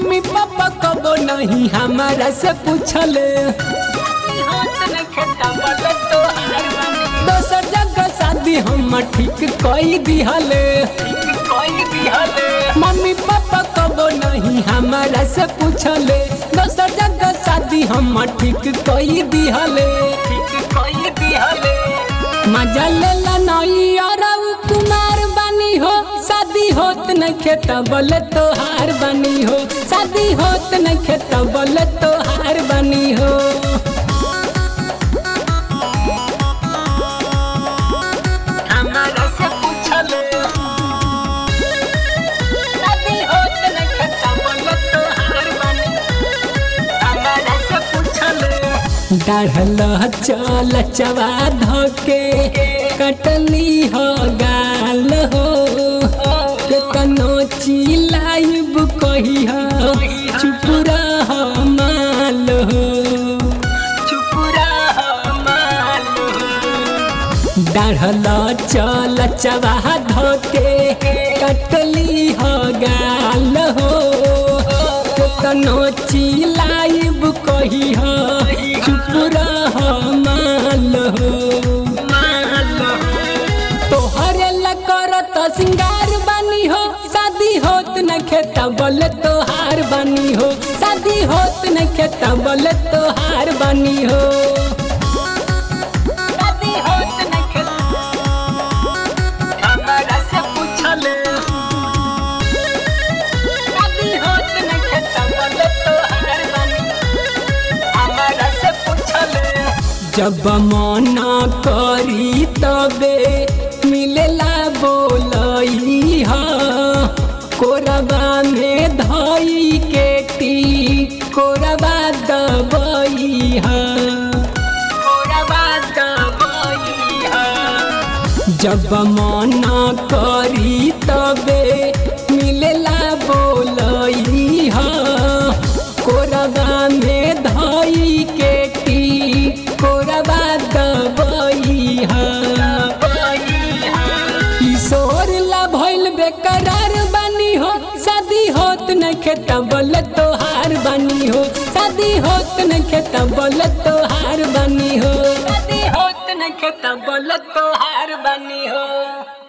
mummy papa कबो नहीं हमारा से पूछले दोसर जगह शादी हम ठीक कई दिहले मम्मी पापा कबो नहीं हमारा से पूछले दोसर जगह शादी हम ठीक कई दिहले मजा लेला नई और कुमार बनी हो शादी होत न खेत बोले तोहार बनी हो शादी होत न खेत बोले तोहार बनी हो हमारा से पूछले शादी होत न खता बोलो तो हार बनी हमारा से पूछले डाढ़ल चल चवा धके कटली हो गाल हो केतनो चिलाइब कही हो चुप रह माल हो चुपुरा माल डाढ़ल चल चवा धके कटली हो गाल हो केतनो चिलाइब कही हो चुप रह माल हो माल तोहरे ला करत सिंगार बनी हो शादी होत न खेता बोले तोहार बनी हो शादी होत न खेता बोले तोहार बनी हो शादी होत न खता हमारा से पूछले शादी होत न खता बोलो तो हार बनी हमारा से पूछले जब मना करी तबे मिलेला बोलई हा कोरबा में धई के टी कोरबा दबई हा थोड़ा बात बोई जब मना करी तबे मिलेला बोलई हा कोरबा में धई के टी कोरबा दबई हा किशोर ला भइल बेकरार बनी हो शादी होत न खेत बोले तोहार बनी हो शादी होत न खेत बोले तोहार बनी हो शादी होत न खता बोलो तो हार बनी हो